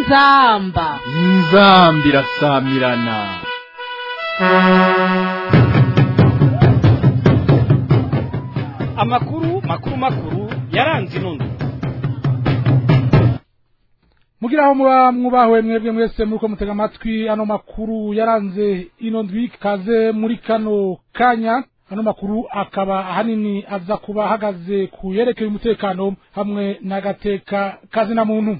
inzamba inzambi irasamirana amakuru makuru makuru yaranze inondo mugira aho muba mwubahwe mwebwe mwese muriko mutega amatwi ano makuru yaranze ino ndwi kaze muri kano kanya ano makuru akaba ahanini aza kuba ahagaze ku yerekeye umutekano hamwe n'agateka kazina muntu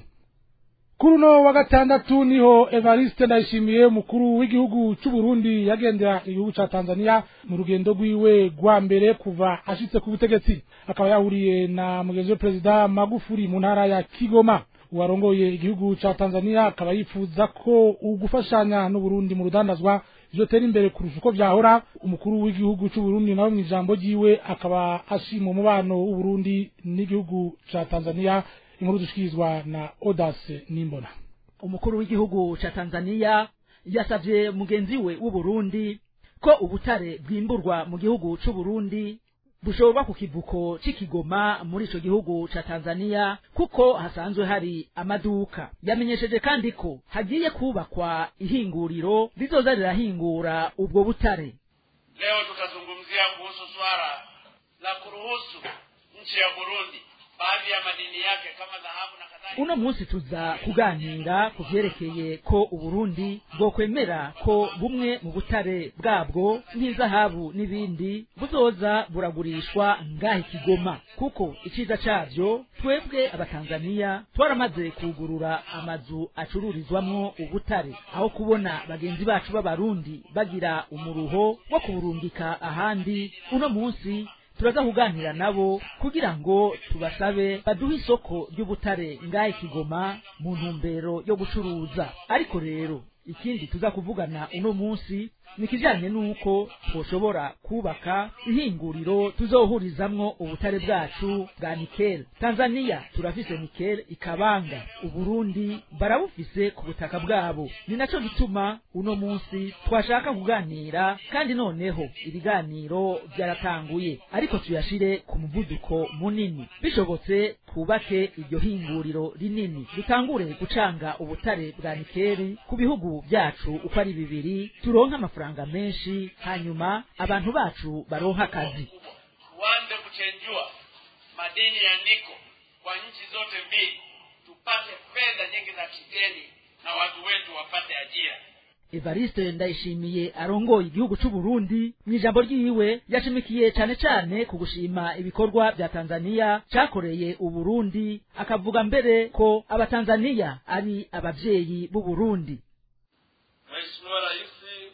kuri uno wa gatandatu niho evariste ndayishimiye umukuru w'igihugu cy'u Burundi yagendera igihugu ca tanzania mu rugendo rwiwe rwa mbere kuva ashitse ku butegetsi akaba yahuriye na mugenzi we perezida magufuri mu ntara ya kigoma uwarongoye igihugu ca tanzania akaba yifuza ko ugufashanya n'uburundi mu rudandazwa vyotera imbere kurusha uko vyahora umukuru w'igihugu cy'u Burundi nawe mu ijambo ryiwe akaba ashima umubano w'uburundi n'igihugu ca tanzania inkuru dushikirizwa na Odase Nimbona umukuru w'igihugu ca Tanzania yasavye mugenzi we w'Uburundi ko ubutare bwimburwa mu gihugu c'u Burundi bushorwa ku kivuko c'ikigoma muri ico gihugu ca Tanzania kuko hasanzwe hari amaduka yamenyesheje kandi ko hagiye kubakwa ihinguriro rizoza rirahingura ubwo butare leo tutazungumzia kuhusu swala la kuruhusu nchi ya Burundi baadhi ya madini yake kama dhahabu na kadhalika. uno munsi tuza kuganira ku vyerekeye ko uburundi bwokwemera ko bumwe mu butare bwabwo nk'izahabu n'ibindi buzoza buragurishwa ngaha ikigoma kuko iciza cavyo twebwe abatanzaniya twaramaze kugurura amazu acururizwamwo ubutare aho kubona bagenzi bacu b'abarundi bagira umuruho wo kuburungika ahandi uno munsi turaza kuganira nabo kugira ngo tubasabe baduhe isoko ry'ubutare ngaha ikigoma mu ntumbero yo gucuruza ariko rero ikindi tuza kuvugana uno munsi ni kijanye nuko twoshobora kubaka ihinguriro tuzohurizamwo ubutare bwacu bwa nikel tanzania turafise nikel ikabanga uburundi barabufise ku butaka bwabo ni naco gituma uno munsi twashaka kuganira kandi noneho ibiganiro byaratanguye ariko tuyashire ku muvuduko munini bishobotse twubake iryo hinguriro rinini dutangure gucanga ubutare bwa nikeli ku bihugu byacu uko ari bibiri turonke amafaranga menshi hanyuma abantu bacu baronke akazi Tuanze kuchenjua madini ya niko kwa nchi zote mbili, tupate fedha nyingi za kigeni na watu wetu wapate ajira. evariste ndayishimiye arongoye igihugu c'u Burundi mu ijambo ryiwe yashimikiye cane cane ku gushima ibikorwa vya tanzaniya cakoreye uburundi akavuga mbere ko abatanzaniya ari abavyeyi b'uburundi Mheshimiwa Rais,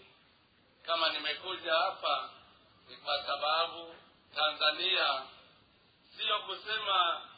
kama nimekuja hapa ni kwa sababu Tanzania sio kusema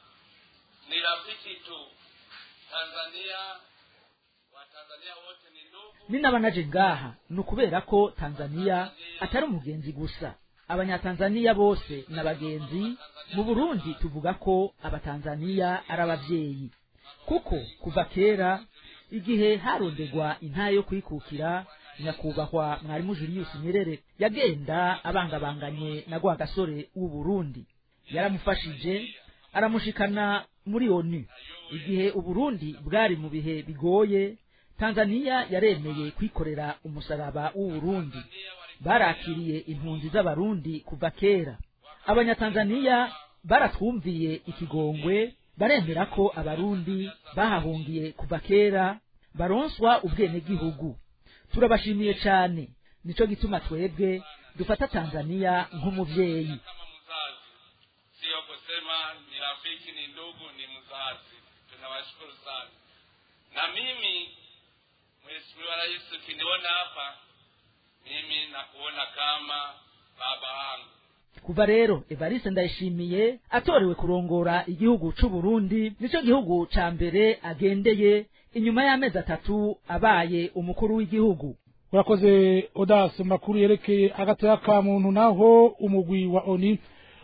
ni rafiki tu. Tanzania, Watanzania wote ni ndugu. ninaba naje ngaha ni ukubera ko tanzaniya atari umugenzi gusa abanyatanzaniya bose ni abagenzi mu burundi tuvuga ko abatanzaniya ari abavyeyi kuko kuva kera igihe harondegwa intahe yo kwikukira nyakubahwa mwarimu julius nyerere yagenda abangabanganye na gwa gasore w'uburundi yaramufashije aramushikana muri onu igihe uburundi bwari mu bihe bigoye tanzaniya yaremeye kwikorera umusaraba w'uburundi barakiriye impunzi z'abarundi kuva kera abanyatanzaniya baratwumviye ikigongwe baremera ko abarundi bahahungiye kuva kera baronswa ubwenegihugu turabashimiye cane nico gituma twebwe dufata tanzaniya nk'umuvyeyi kama mzazi, sio kusema ni rafiki, ni ndugu, ni mzazi. Tunawashukuru sana. Na mimi Mheshimiwa Rais, ukiniona hapa, mimi nakuona kama baba wangu. kuva rero evariste ndayishimiye atorewe kurongora igihugu c'u Burundi nico gihugu ca mbere agendeye inyuma y'amezi atatu abaye umukuru w'igihugu urakoze Odase makuru yerekeye agateka ka muntu naho umugwi wa ONI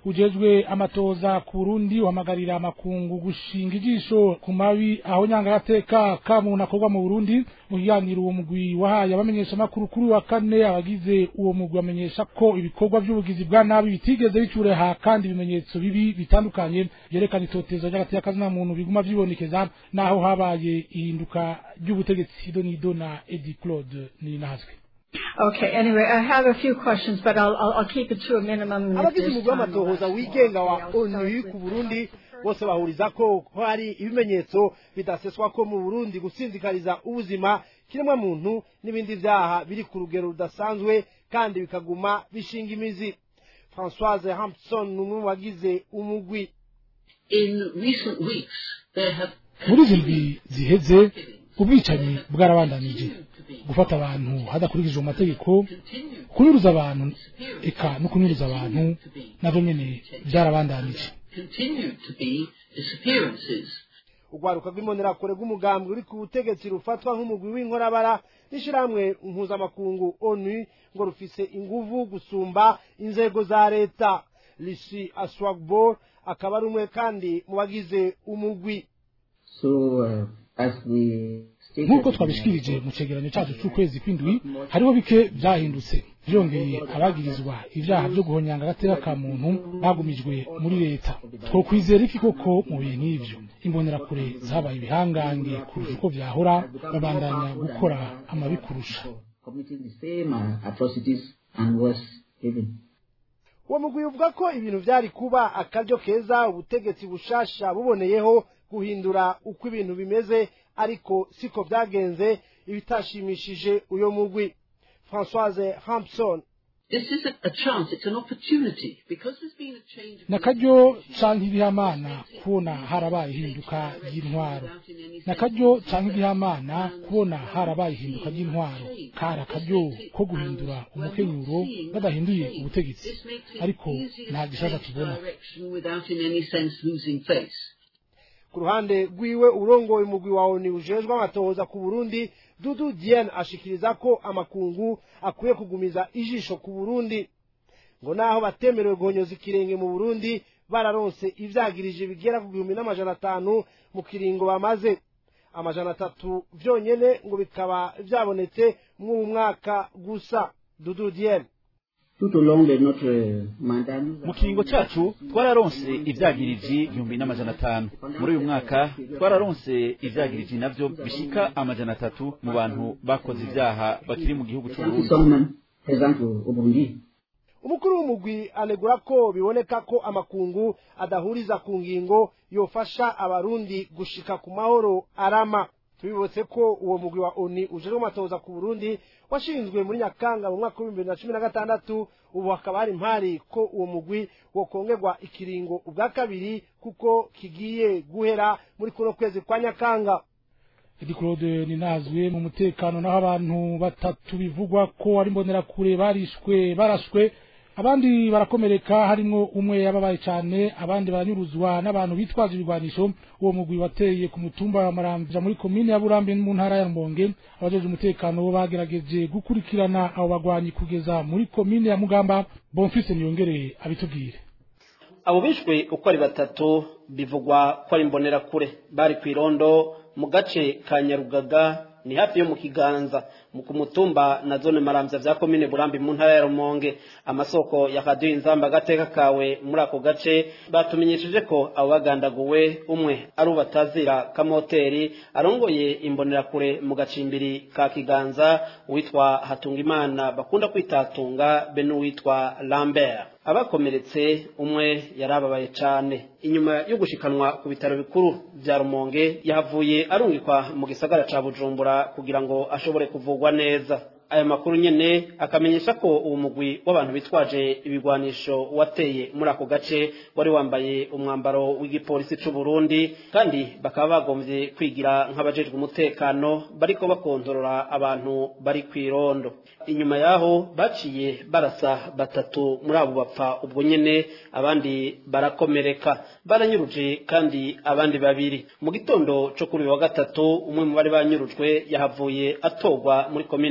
ujejwe amatoza ku Burundi uhamagarira amakungu gushinga ijisho ku mabi aho nyangagateka ka muntu akorwa mu Burundi mu kiganiro uwo mugwi wahaye abamenyesha makuru kuri wa kane abagize uwo mugwi bamenyesha ko ibikorwa by'ubugizi bwa nabi bitigeze bicureha kandi ibimenyetso bibi bitandukanye byerekana itotezo ry'agateka kazina muntu biguma vyibonekeza naho habaye ihinduka ry'ubutegetsi Donido na Eddie Claude ni nazwe Okay, anyway, I have a few questions, but I'll, I'll, I'll keep it to a minimum. if abagize there's umugwi time w'amatohoza left. wigenga wa Okay, I'll start onu with- ku burundi bose bahuriza ko ko hari ibimenyetso bidaseswa ko mu burundi gusinzikariza ubuzima kiremwa muntu n'ibindi vyaha biri ku rugero rudasanzwe kandi bikaguma bishinga imizi françoise hampson ni umwe mu bagize umugwi In recent weeks, there have muri izi ndwi ziheze ubwicanyi bwarabandanije gufata abantu hadakurikijwe amategeko kunyuruza abantu eka no kunyuruza abantu navyo nyene byarabandanije continue to be disappearances. urwaruka rw'imbonerakure rw'umugambi uri ku butegetsi rufatwa nk'umugwi w'inkorabara n'ishirahamwe mpuzamakungu onu ngo rufise inguvu gusumba inzego za leta rishi aswagbo akaba ari umwe kandi mu bagize umugwi So, uh, as we stated nk'uko in twabishikirije our- mu cegeranyo cacu c'ukwezi kw'indwi hariho bike vyahindutse vyongeye abagirizwa ivyaha vyo guhonyanga agateka ka muntu bagumijwe muri leta twokwizera iki koko mu bihe nk'ivyo imbonerakure zabaye ibihangange kurusha uko vyahora babandanya gukora amabi kurusha committing the same uh, atrocities and worse even. uwo mugwi uvuga ko ibintu vyari kuba akaryo keza ubutegetsi bushasha buboneyeho guhindura uko ibintu bimeze ariko siko vyagenze ibitashimishije uyo mugwi françoise hampson This isn't a chance, it's an opportunity. Because there's been a change of nakaryo canke ibihamana kubona harabaye ihinduka ry'intwaro nakaryo canke ibihamana kubona harabaye ihinduka ry'intwaro kari akaryo ko guhindura umukenyuro badahinduye ubutegetsi This makes it ariko easier nta to gishaka change tubona direction without in any sense losing face. ku ruhande rwiwe urongoye umugwi wa oni ujejwe amatohoza ku burundi dudu diane ashikiriza ko amakungu akwiye kugumiza ijisho ku burundi ngo naho batemerewe guhonyoza ikirenge mu burundi bararonse ivyagirije bigera ku gihumbi n'amajana atanu mu kiringo bamaze amajana atatu vyonyene ngo bikaba vyabonetse mw'uwu mwaka gusa dudu diane Tout au long de notre mandat, nous mu kiringo cacu twararonse ivyagiriji igihumbi n'amajana atanu muri uyu mwaka twararonse ivyagiriji navyo bishika amajana atatu mu bantu bakoze ivyaha bakiri mu gihugu qui c'uburundi sommes même présents au, au Burundi. umukuru w'umugwi anegura ko biboneka ko amakungu adahuriza ku ngingo yofasha abarundi gushika ku mahoro arama tubibutse ko uwo mugwi wa oni ujejwe amatoza ku burundi washinzwe muri nyakanga mu mwaka w'ibihumbi bibiri na cumi na gatandatu ubu hakaba hari impari ko uwo mugwi wokongerwa ikiringo ubwa kabiri kuko kigiye guhera muri kuno kwezi kwa nyakanga Edi Claude ninazwe mu mutekano naho abantu batatu bivugwa ko ari imbonerakure barishwe barashwe abandi barakomereka harimwo umwe yababaye cyane abandi baranyuruzwa n'abantu bitwaje ibigwanisho uwo mugwi wateye ku mutumba wa Maramvya muri komine ya Burambe mu ntara ya Rumonge abajeje umutekano bo bagerageje gukurikirana abo bagwanyi kugeza muri komine ya Mugamba Bonfils Niyongere abitubwire abo bishwe uko ari batatu bivugwa ko ari imbonerakure bari ku irondo mu gace ka nyarugaga ni hafi yo mu kiganza mu ku mutumba na zone maramvya vya komine burambi mu ntara ya rumonge amasoko ya radiyo inzamba agateka kawe muri ako gace batumenyesheje ko abo bagandaguwe umwe ari ubatazira kamoteri arongoye imbonerakure mu gacimbiri ka kiganza uwitwa hatungimana bakunda kwitatunga be n'uwitwa lambert abakomeretse umwe yarababaye cane inyuma yo gushikanwa ku bitaro bikuru vya rumonge yahavuye arungikwa mu gisagara ca bujumbura kugira ngo ashobore kuvugwa neza aya makuru nyene akamenyesha ko uwo mugwi w'abantu bitwaje ibigwanisho wateye muri ako gace wari wambaye umwambaro w'igipolisi c'u Burundi kandi bakaba bagomvye kwigira nk'abajejwe umutekano bariko bakontorora abantu bari kw'irondo inyuma yaho baciye barasa batatu muri abo bapfa ubwo nyene abandi barakomereka baranyuruje kandi abandi babiri mu gitondo co kuri uyu wa gatatu umwe mu bari banyurujwe yahavuye atorwa muri komine mugamba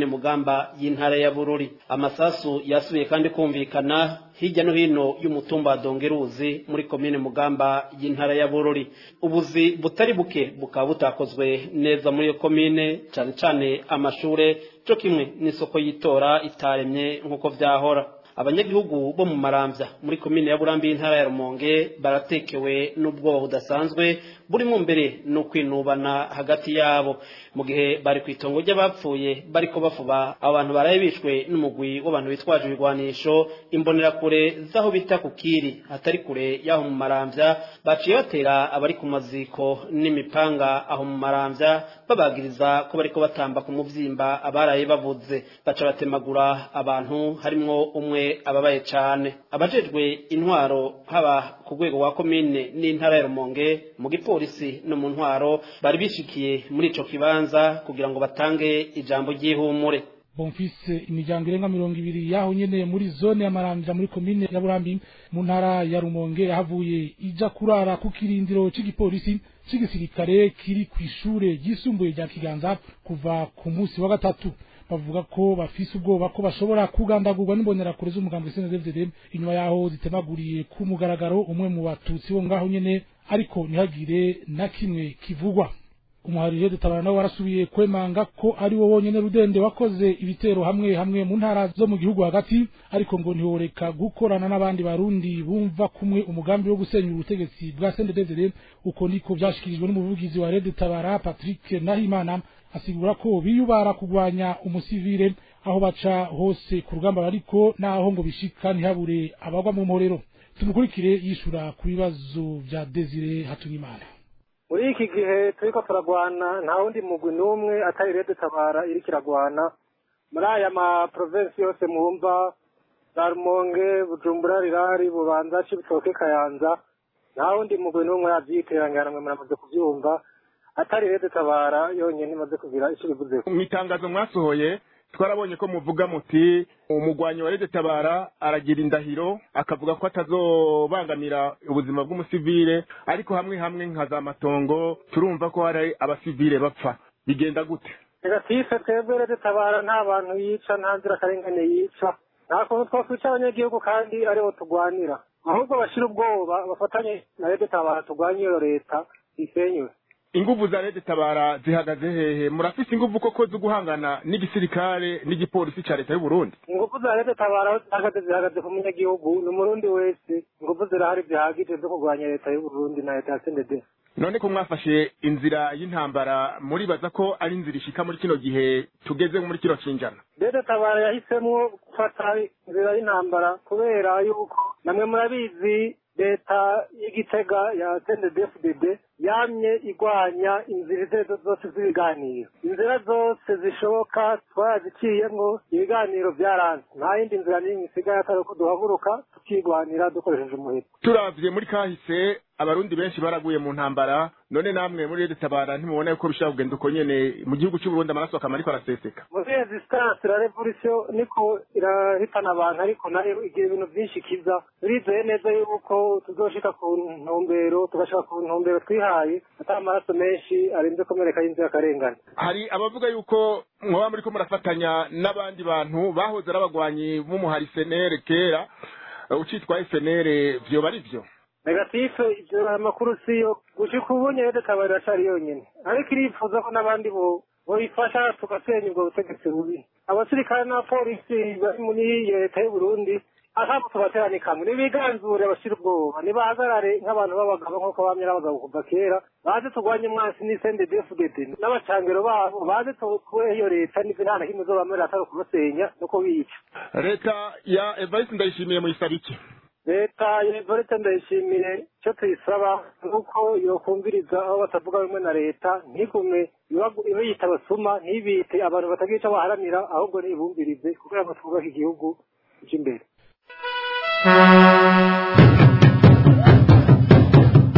mugamba y'intara ya bururi amasasu yasubiye kandi kumvikana hirya no hino y'umutumba wa dongeruzi muri komine mugamba y'intara ya bururi ubuzi butari buke bukaba butakozwe neza muri iyo komine cyane cyane amashure cyo kimwe n'isoko y'itora itaremye nk'uko vyahora abanyagihugu bo mu maramvya muri komine ya burambi y'intara ya rumonge baratekewe n'ubwoba budasanzwe burimo mbere no kwinubana hagati yabo mu gihe bari ku itongo ry'abapfuye bariko bafuba abo bantu baraye bishwe n'umugwi w'abantu bitwaje ibigwanisho imbonerakure z'aho bita ku kiri hatari kure y'aho mu maramvya baciye batera abari ku maziko n'imipanga aho mu maramvya babagiriza ko bariko batamba ku muvyimba abaraye bavuze baca batemagura abantu harimwo umwe ababaye cane abajejwe intwaro haba ku rwego rwa komine n'intara ya rumonge mu gipolisi no mu ntwaro bari bishikiye muri ico kibanza kugira ngo batange ijambo ry'ihumure bonfise imiryango irenga mirongo ibiri yaho nyene muri zone ya maramvya muri komine ya burambi mu ntara ya rumonge yahavuye ija kurara ku kirindiro c'igipolisi c'igisirikare kiri kw'ishure ryisumbuye rya kiganza kuva ku musi wa gatatu bavuga ko bafise ubwoba ko bashobora kugandagurwa n'imbonerakure z'umugambwe CNDD-FDD inyuma yaho zitemaguriye ku mugaragaro umwe mu batutsi bo ngaho nyene ariko ntihagire na kimwe kivugwa umuharire dutabara nawe warasubiye kwemanga ko ari wo wonyene rudende wakoze ibitero hamwe hamwe mu ntara zo mu gihugu hagati ariko ngo ntiworeka gukorana n'abandi barundi bumva kumwe umugambi wo gusenyura ubutegetsi bwa CNDD-FDD uko niko vyashikirijwe n'umuvugizi wa Rede Tabara Patrick Nahimana asigura ko biyubara kugwanya umusivile aho baca hose ku rugamba bariko naho ngo bishika ntihabure abagwa mu mporero tumukurikire yishura ku bibazo vya Desire Hatunyimana muri iki gihe turiko turagwana nta wundi mugwi n'umwe atari rede tabara iriko iragwana muri aya ma provinsi yose mwumva za rumonge bujumbura rirari bubanza cibitoke kayanza nta wundi mugwi n'umwe yavyiterangana mwe muramaze kuvyumva atari rede tabara yonyene imaze kugira ico bivuze mu itangazo mwasohoye twarabonye ko muvuga muti umugwanyi wa rede tabara aragira indahiro akavuga ko atazobangamira ubuzima bw'umusivile ariko hamwe hamwe nka za matongo turumva ko hari abasivile bapfa bigenda gute negatife twebwe rede tabara nta bantu yica nta nzira akarengane yica nta kuntu twakwica abanyagihugu kandi aribo tugwanira ahubwo bashira ubwoba bafatanye na rede tabara tugwanye iyo leta isenywe inguvu za leta tabara zihagaze hehe murafise inguvu koko zo guhangana n'igisirikare n'igipolisi ca leta y'u Burundi inguvu za leta tabara aho zihagaze zihagaze ku munyagihugu ni umurundi wese inguvu zirahari zihagije zo kurwanya leta y'u Burundi na leta ya CNDD none ko mwafashe inzira y'intambara muribaza ko ari inzira ishika muri kino gihe tugeze muri kino cinjana leta tabara yahisemwo gufata inzira y'intambara kubera yuko namwe murabizi leta y'igitega ya CNDD-FDD yamye igwanya inzira izo zose z'ibiganiro inzira zose zishoboka twaraziciyemwo ibiganiro byaranze nta yindi nzira n'imwe isigaye atari uko duhaguruka tukigwanira dukoresheje umuheto turavye muri kahise abarundi benshi baraguye mu ntambara none namwe muri leta tabara ntimubona yuko bishobora kugenda uko nyene mu gihugu cy'u Burundi amaraso akama ariko araseseka muri resistance la revolution niko irahitana abantu ariko nayo igira ibintu byinshi kiza turizeye neza yuko tuzoshika ku ntumbero tugashika ku ntumbero twihaye atari amaraso menshi arinze komereka y'inzirakarengane hari abavuga yuko mwoba muriko murafatanya n'abandi bantu bahoze ari abagwanyi b'umuhari senere kera ucitwa FNL vyoba ari vyo negatife ivyo amakuru siyo gushika ubu nyene tabari iracari yonyene ariko irifuza ko n'abandi bo boyifasha tugasenya ubwo butegetsi bubi abasirikare n'abapolisi bari muri leta y'u Burundi ahabo tubaterane kamwe nibiganzure bashira ubwoba nibahagarare nk'abantu b'abagabo nk'uko bamye n'abagabo kuva kera baze turwanye umwansi n'isende DFDD n'abacangero babo baze tukure iyo leta n'ivyo nta na kimwe zobamera atari ukubasenya no kubica leta ya Evariste Ndayishimiye muyisaba iki leta ya Evariste Ndayishimiye icyo tuyisaba nuko yokumviriza aho batavuga rumwe na leta ntigume ibe yita abasuma ntibite abantu batagira ico baharanira ahubwo nibumvirize kugira ngo twubake igihugu cy'imbere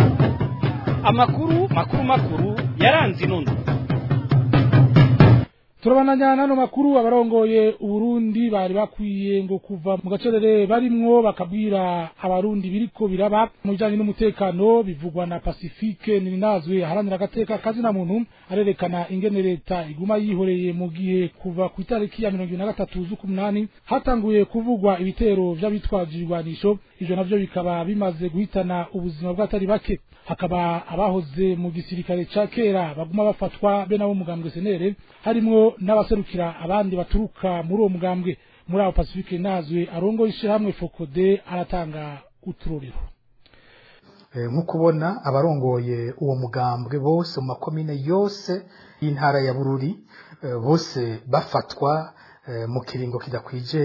amakuru makuru makuru yaranze inondo turabananya n'ano makuru abarongoye uburundi bari bakwiye ngo kuva mu gacerere barimwo bakabwira abarundi biriko biraba mu bijanye n'umutekano bivugwa na pacifique nirinazwe aharanira agateka kazina muntu arerekana ingene leta iguma yihoreye mu gihe kuva ku itariki ya mirongo ibiri na gatatu z'ukumunani hatanguye kuvugwa ibitero vy'abitwaje ibigwanisho ivyo navyo bikaba bimaze guhitana ubuzima bw'atari bake hakaba abahoze mu gisirikare ca kera baguma bafatwa be nabo mugambwe senere harimwo n'abaserukira abandi baturuka muri uwo mugambwe muri abo pacifique nazwe arongo ishirahamwe fokode aratanga uturorero nk'uko ubona abarongoye uwo mugambwe bose mu makomine yose y'intara ya bururi bose bafatwa mu kiringo kidakwije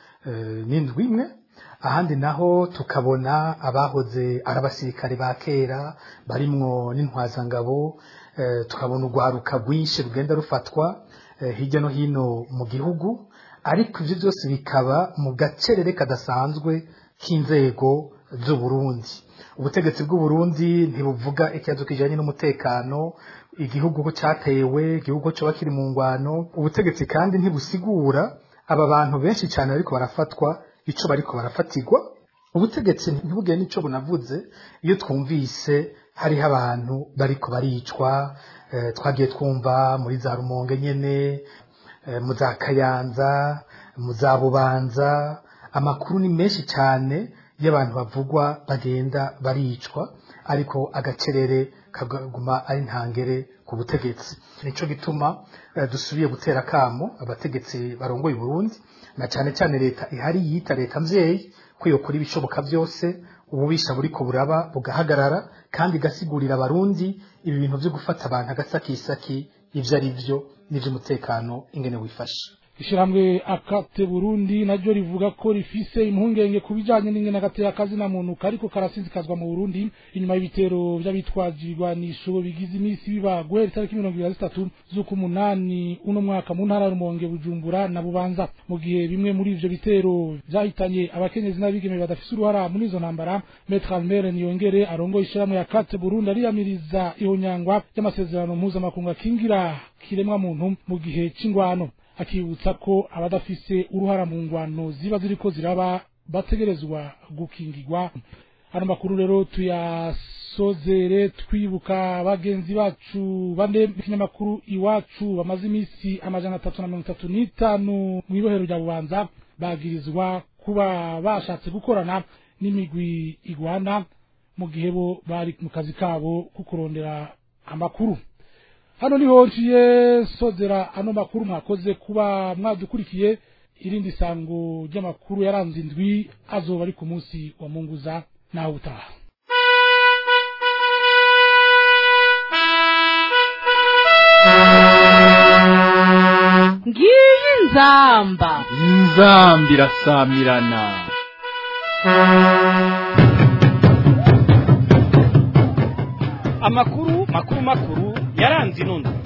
n'indwi imwe ahandi naho tukabona abahoze ari abasirikare ba kera barimwo n'intwazangabo tukabona urwaruka rwinshi rugenda rufatwa hirya no hino mu gihugu ariko ibyo byose bikaba mu gacerere kadasanzwe k'inzego z'uburundi ubutegetsi bw'uburundi ntibuvuga ikibazo kijanye n'umutekano igihugu ko cyatewe igihugu ko coba kiri mu ngwano ubutegetsi kandi ntibusigura aba bantu benshi cyane bariko barafatwa ico bariko barafatirwa ubutegetsi ntibugire n'ico bunavuze iyo twumvise hariho abantu bariko baricwa eh, twagiye twumva muri za rumonge nyene eh, mu za kayanza mu za bubanza amakuru ni menshi cyane y'abantu bavugwa bagenda baricwa ariko agacerere kaguma ari ntangere ku butegetsi nico gituma eh, dusubiye gutera kamo abategetsi barongoye Burundi na cyane cyane leta ihari yita leta mvyeyi ko yokora ibishoboka byose ububisha buriko buraba bugahagarara kandi igasigurira abarundi ibi bintu byo gufata abantu agasakisaki ivyo ari vyo n'ivy'umutekano ingene wifashe ishyirahamwe akate burundi naryo rivuga ko rifise impungenge ku bijanye n'ingene agatera akazina muntu kariko karasinzikazwa mu burundi inyuma y'ibitero vy'abitwaje ibigwanisho bigize iminsi biba guhera itariki mirongo ibiri na zitatu z'ukumunani uno mwaka mu ntara ya rumonge bujumbura na bubanza mu gihe bimwe muri ivyo bitero vyahitanye abakenyezi n'abigeme badafise uruhara muri izo ntambara metre almere niyongere arongoye ishyirahamwe akate burundi ariyamiriza ihonyangwa ry'amasezerano mpuzamakungu akingira kiremwa muntu mu gihe c'ingwano akibutsa ko abadafise uruhara mu ngwano ziba ziriko ziraba bategerezwa gukingirwa hano makuru rero tuyasozere twibuka bagenzi bacu bane ikinyamakuru iwacu bamaze iminsi amajana atatu na mirongo itatu n'itanu mu ibohero rya bubanza bagirizwa kuba bashatse gukorana n'imigwi igwana mu gihe bo bari mu kazi kabo ko kurondera amakuru hano niho nciye sozera ano makuru mwakoze kuba mwadukurikiye irindi sango ry'amakuru yaranze indwi azoba ari ku munsi wa munguza nawe utaha ngiyi nzamba inzamba irasamirana amakuru makuru makuru yaranze inondo